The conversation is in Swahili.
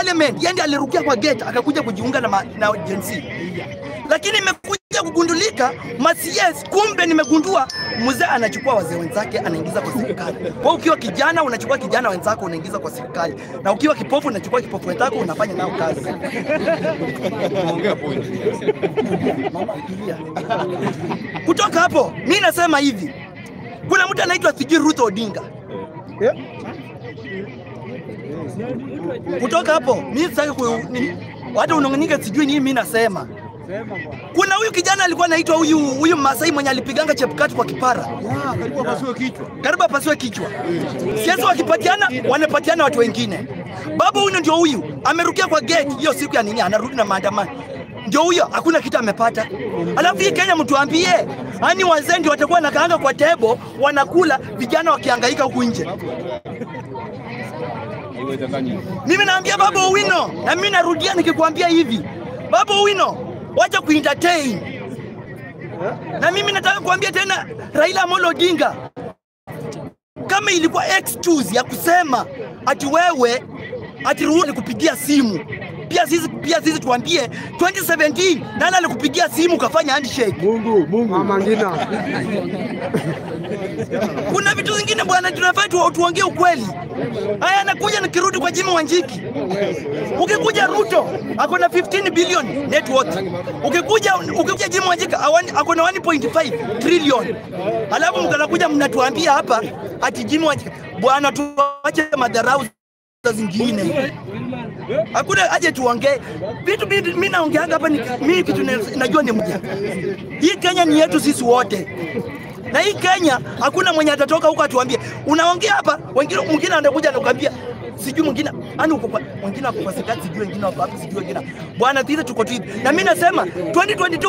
parliament, yeye ndiye alirukia kwa gate akakuja kujiunga na, ma, na Gen Z. Lakini imekuja kugundulika masies, kumbe nimegundua mzee anachukua wazee wenzake anaingiza kwa serikali. Kwa ukiwa kijana unachukua kijana wenzako unaingiza kwa serikali, na ukiwa kipofu unachukua kipofu wenzako unafanya nao kazi. Unaongea point. Mama, tulia. Kutoka hapo mi nasema hivi, kuna mtu anaitwa sijui Ruth Odinga. Kutoka hapo mi sitaki ku nini, hata unong'anyike sijui nini mi nasema. Kuna huyu kijana alikuwa anaitwa huyu huyu Masai mwenye alipiganga Chepkati kwa kipara, Ah, karibu apasue kichwa. karibu apasiwe kichwa. Siasa wakipatiana wanapatiana watu wengine. Babu huyu ndio huyu amerukia kwa gate hiyo siku ya nini, anarudi na maandamano ndio huyo, hakuna kitu amepata. Alafu hii Kenya mtuambie, yani wazee ndio watakuwa nakaanga kwa tebo wanakula, vijana wakihangaika huku nje. Haiwezekani. Mimi naambia Babu Owino, na mimi narudia nikikwambia hivi, Babu Owino, wacha kuentertain. Na mimi nataka kuambia tena Raila Amolo Odinga, kama ilikuwa excuse ya kusema ati wewe ati ruhusu nikupigia simu pia sisi pia sisi tuambie 2017 nani alikupigia simu ukafanya handshake? Mungu, Mungu. Mama Ngina. Kuna vitu zingine bwana, tunafaa tu, tuongee ukweli. Haya, anakuja nikirudi kwa Jimmy Wanjiki. Ukikuja Ruto ako na 15 billion net worth. Ukikuja ukikuja Jimmy Wanjiki awani- ako na 1.5 trillion. Alafu mkanakuja mnatuambia hapa ati Jimmy Wanjiki, bwana, tuache madharau za zingine. Hakuna aje tuongee vitu. mi- Mimi naongeaga hapa, ni- mimi kitu na- najua ni mja. Hii Kenya ni yetu sisi wote na hii Kenya hakuna mwenye atatoka huko atuambie unaongea hapa, wengine mwingine anakuja anakuambia sijui mwingine ani uko kwa mwingine ako kwa serikali sijui wengine wako wapi sijui wengine bwana, sisi tuko tu hivi, na mimi nasema 2022